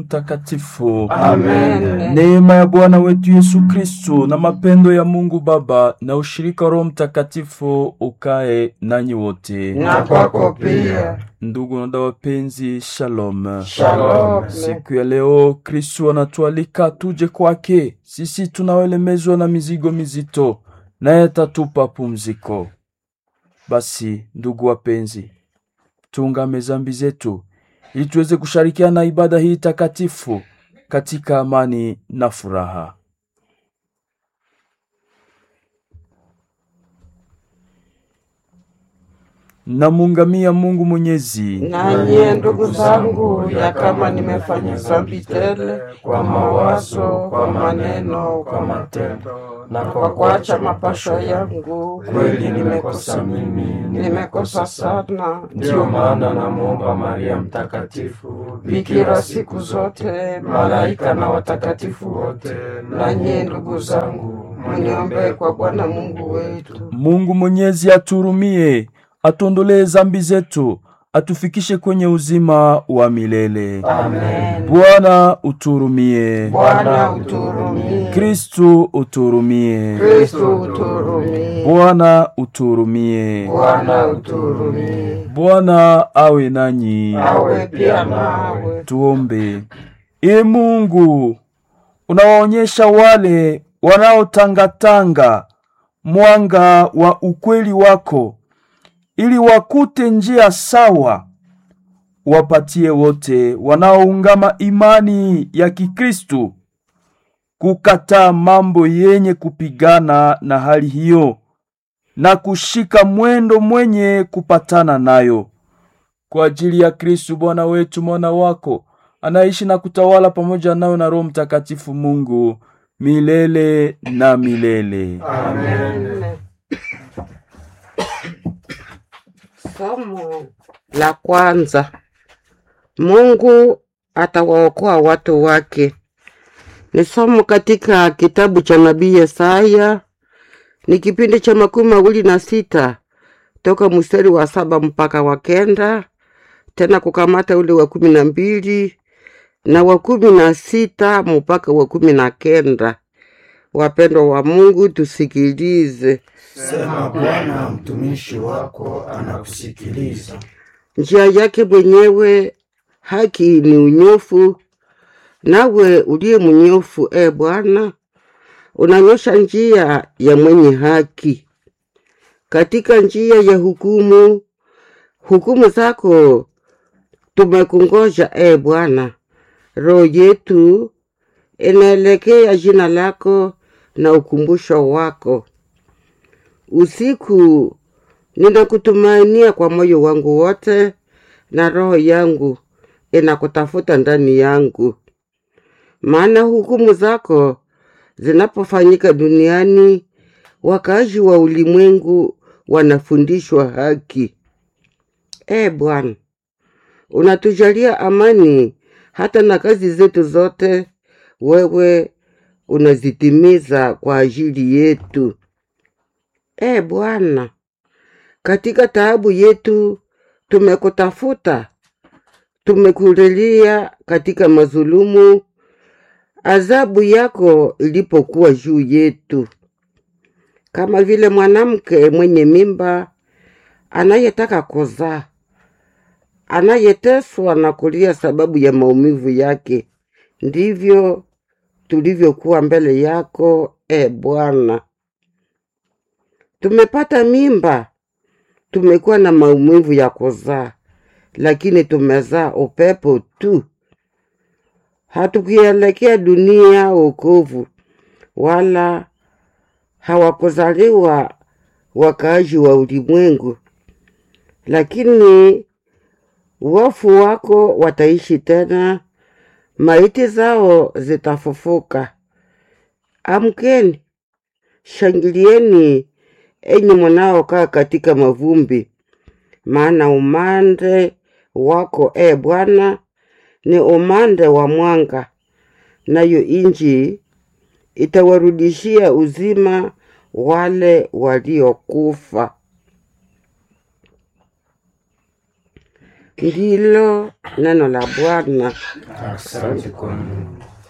Mtakatifu. Amen. Neema ya Bwana wetu Yesu Kristo na mapendo ya Mungu Baba na ushirika wa Roho Mtakatifu ukae nanyi wote. Na kwako pia. Ndugu na dada wapenzi, shalom. Shalom. Siku ya leo Kristo anatualika tuje kwake, sisi tunaolemezwa na mizigo mizito, naye atatupa pumziko. Basi ndugu wapenzi, tuungame zambi zetu ili tuweze kushirikiana na ibada hii takatifu katika amani na furaha. Namuungamia Mungu Mwenyezi. Nanye ndugu zangu, ya kama nimefanya dhambi tele kwa mawazo, kwa maneno, kwa matendo na kwa kuacha mapasho yangu, kweli nimekosa mimi, nimekosa sana. Ndiyo maana namwomba Maria Mtakatifu, Bikira siku zote, malaika na watakatifu wote, nanye ndugu zangu, muniombee kwa Bwana Mungu wetu. Mungu Mwenyezi aturumie, atuondolee zambi zetu, atufikishe kwenye uzima wa milele. Amen. Bwana uturumie. Bwana uturumie. Kristu uturumie. Kristo uturumie. Bwana uturumie. Bwana uturumie. Bwana awe nanyi. Awe pia nawe. Tuombe. Ee Mungu, unawaonyesha wale wanaotangatanga mwanga wa ukweli wako, ili wakute njia sawa. Wapatie wote wanaoungama imani ya Kikristu kukataa mambo yenye kupigana na hali hiyo na kushika mwendo mwenye kupatana nayo kwa ajili ya Kristu Bwana wetu, mwana wako anaishi na kutawala pamoja nawe na Roho Mtakatifu Mungu milele na milele. Amen. Somo la kwanza. Mungu atawaokoa watu wake. Ni somo katika kitabu cha nabii Yesaya, ni kipindi cha makumi mawili na sita toka mstari wa saba mpaka wa kenda, tena kukamata ule wa kumi na mbili na wa kumi na sita mpaka wa kumi na kenda. Wapendwa wa Mungu, tusikilize. Sema Bwana, mtumishi wako anakusikiliza. Njia yake mwenyewe haki ni unyofu, nawe uliye mnyofu, e Bwana, unanyosha njia ya mwenye haki. Katika njia ya hukumu, hukumu zako tumekungoja, e Bwana. Roho yetu inaelekea jina lako na ukumbusho wako. Usiku ninakutumainia kwa moyo wangu wote, na roho yangu inakutafuta ndani yangu. Maana hukumu zako zinapofanyika duniani, wakaaji wa ulimwengu wanafundishwa haki. E Bwana, unatujalia amani hata na kazi zetu zote, wewe unazitimiza kwa ajili yetu. E Bwana, katika taabu yetu tumekutafuta, tumekulilia katika mazulumu, adhabu yako ilipokuwa juu yetu, kama vile mwanamke mwenye mimba anayetaka kuzaa, anayeteswa na kulia sababu ya maumivu yake, ndivyo tulivyokuwa mbele yako, e Bwana. Tumepata mimba, tumekuwa na maumivu ya kuzaa, lakini tumezaa upepo tu. Hatukuelekea dunia wokovu, wala hawakuzaliwa wakaaji wa ulimwengu, lakini wafu wako wataishi tena, maiti zao zitafufuka. Amkeni, shangilieni enyi mnaokaa katika mavumbi, maana umande wako e Bwana ni umande wa mwanga, nayo inji itawarudishia uzima wale waliokufa. Ndilo neno la Bwana. Asante kwa Mungu.